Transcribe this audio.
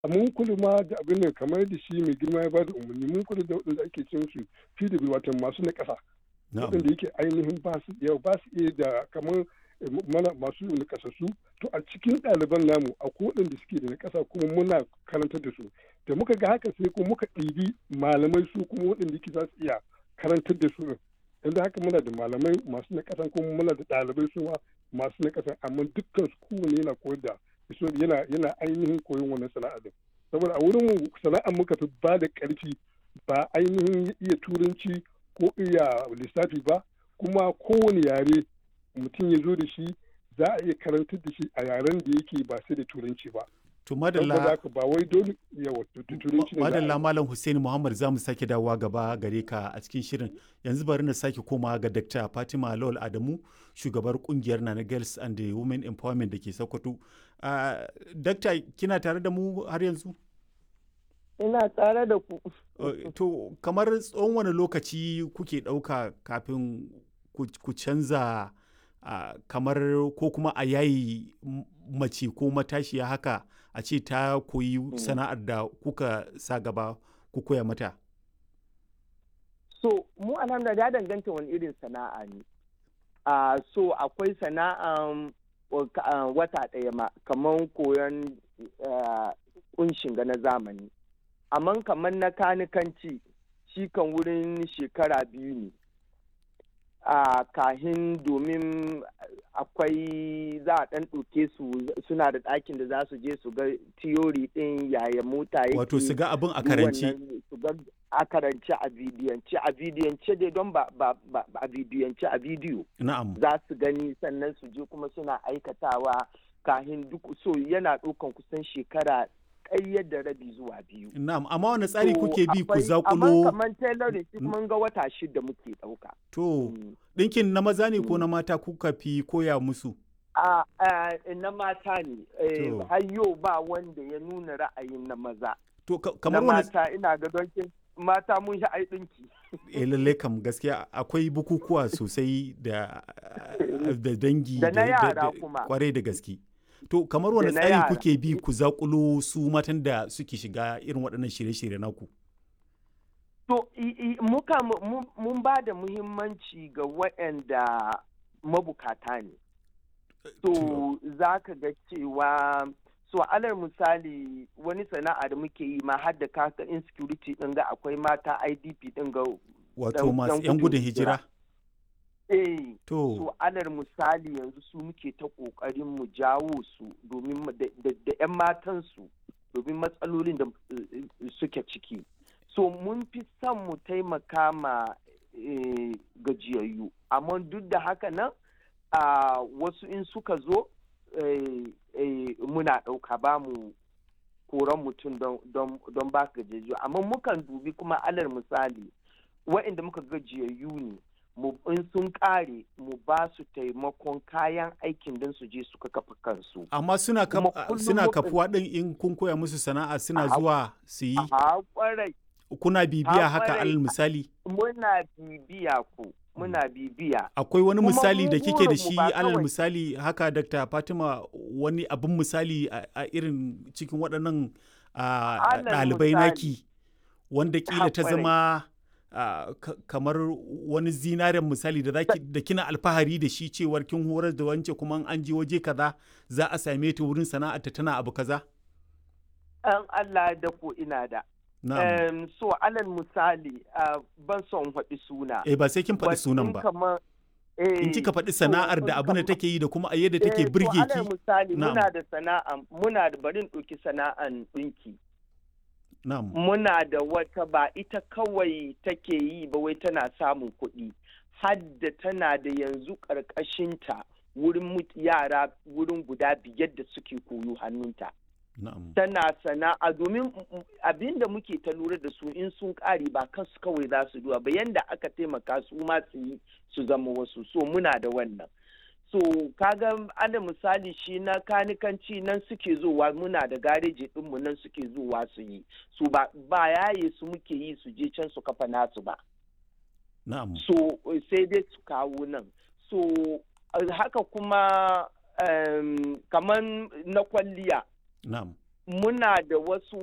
mun kula ma da abin nan kamar da shi mai girma ya ba da umarni mun kula da waɗanda ake cin su PW wato masu na ƙasa waɗanda yake ainihin ba su yau ba su iya da kamar mana masu na ƙasassu to a cikin ɗaliban namu akwai waɗanda suke da na ƙasa kuma muna karantar da su da muka ga haka sai kuma muka ɗibi malamai su kuma waɗanda yake za su iya karantar da su yanzu haka muna da malamai masu na ƙasan kuma muna da ɗalibai su ma masu na ƙasan amma dukkan su kowane yana koyar da yana yana ainihin koyon wannan sana'a din saboda a wurin sana'ar muka fi ba da ƙarfi ba ainihin iya turanci ko iya lissafi ba kuma kowane yare mutum ya zo da shi za a iya karantar da shi a yaren da yake ba sai da turanci ba to madalla ba wai dole yawa turanci madalla malam Hussein Muhammad zamu sake dawowa gaba gare ka a cikin shirin yanzu bari na sake koma ga Dr. Fatima Lawal Adamu shugabar kungiyar Nana Girls and the Women Empowerment da ke Sokoto uh, Dr. kina tare da mu har yanzu ina tare da ku to kamar tsawon wani lokaci kuke ɗauka kafin ku canza uh, kamar ko kuma a yayi mace ko matashiya haka a ce ta koyi sana'ar da kuka sa gaba ku koya mata? So, mu alhamdulillah ya danganta wani irin sana'a ne. Uh, so, akwai sana'an uh, wata ɗaya ma, kamar koyon kunshin ga na zamani. Amma kamar na kanikanci, shi kan wurin shekara biyu ne. a kahin domin akwai za a ɗan ɗauke su suna da ɗakin da za su je su ga tiyori ɗin yaya mota yake wato su ga abin a karanci su ga a karanci a bidiyance a bidiyance dai don ba a bidiyance a bidiyo na'am za su gani sannan su je kuma suna aikatawa kahin duk so yana ɗaukan kusan shekara ƙayyar da rabi zuwa biyu. Na'am, amma wani tsari kuke bi ku zakulo? Amma kamar tailoring mun ga wata shida muke ɗauka. To, ɗinkin na maza ne ko na mata kuka fi koya musu? A na mata ne, har yau ba wanda ya nuna ra'ayin na maza. To, kamar wani... mata ina ga donkin mata mun sha ai ɗinki. Eh lallai kam gaskiya akwai bukukuwa sosai da dangi da na yara kuma. Kwarai da gaske. To kamar wani tsari kuke bi ku zakulo su matan da suke shiga irin waɗannan shirye-shirye naku? To muka mun ba da muhimmanci ga waɗanda mabukata ne. To za ka ga cewa so alal misali wani sana'a da muke yi ma har da kaka insecurity ɗin ga akwai mata IDP ɗin ga wato masu 'yan gudun hijira. eh to so alal misali yanzu su muke ta kokarin mu jawo su domin da 'yan matan su domin matsalolin da suke ciki so mun fi son mu taimaka ma gajiyayyu amma duk da haka nan wasu in suka zo muna ɗauka ba mu koran mutum don ba gajiyayyu amma mukan dubi kuma alal misali wa'inda muka gajiyayyu ne in sun kare mu ba su taimakon kayan aikin don su je suka kafa kansu. Amma suna, suna kafuwa ɗin in kun koya musu sana'a suna zuwa su yi? Kuna bibiya haka alal misali? Muna bibiya ku. Muna bibiya. Akwai wani misali da kike da shi alal misali haka Dr. Fatima wani abin misali a irin cikin waɗannan ɗalibai naki wanda kila ta zama Uh, kamar wani zinaren misali da zaki da kina alfahari da shi cewar kin horar da wance kuma an je waje kaza za a same ta wurin sana'arta tana abu kaza? An Allah da ko ina da. Um, so alal misali uh, ban son faɗi suna. Eh ba sai kin faɗi sunan ba. In kika faɗi sana'ar da abin da take yi da kuma a yadda take birge ki. alal misali muna da sana'a muna da barin ɗauki sana'an ɗinki. Nam. Muna da wata ba ita kawai take yi ba wai tana samun kuɗi, hadda tana da yanzu ƙarƙashinta wurin yara wurin guda biyar da suke koyo hannunta. Tana sana'a domin abin da muke ta lura da su in sun ƙare ba kansu kawai za su duwa ba yanda aka taimaka su ma su yi su zama wasu so muna da wannan. so kaga ana misali shi na kanikanci nan suke zuwa muna da gareji ɗinmu nan suke zuwa su yi su ba, ba yaye su muke yi su je can su kafa nasu ba Na'am. so sai dai su kawo nan so haka kuma um, kamar na kwalliya Na'am. muna da wasu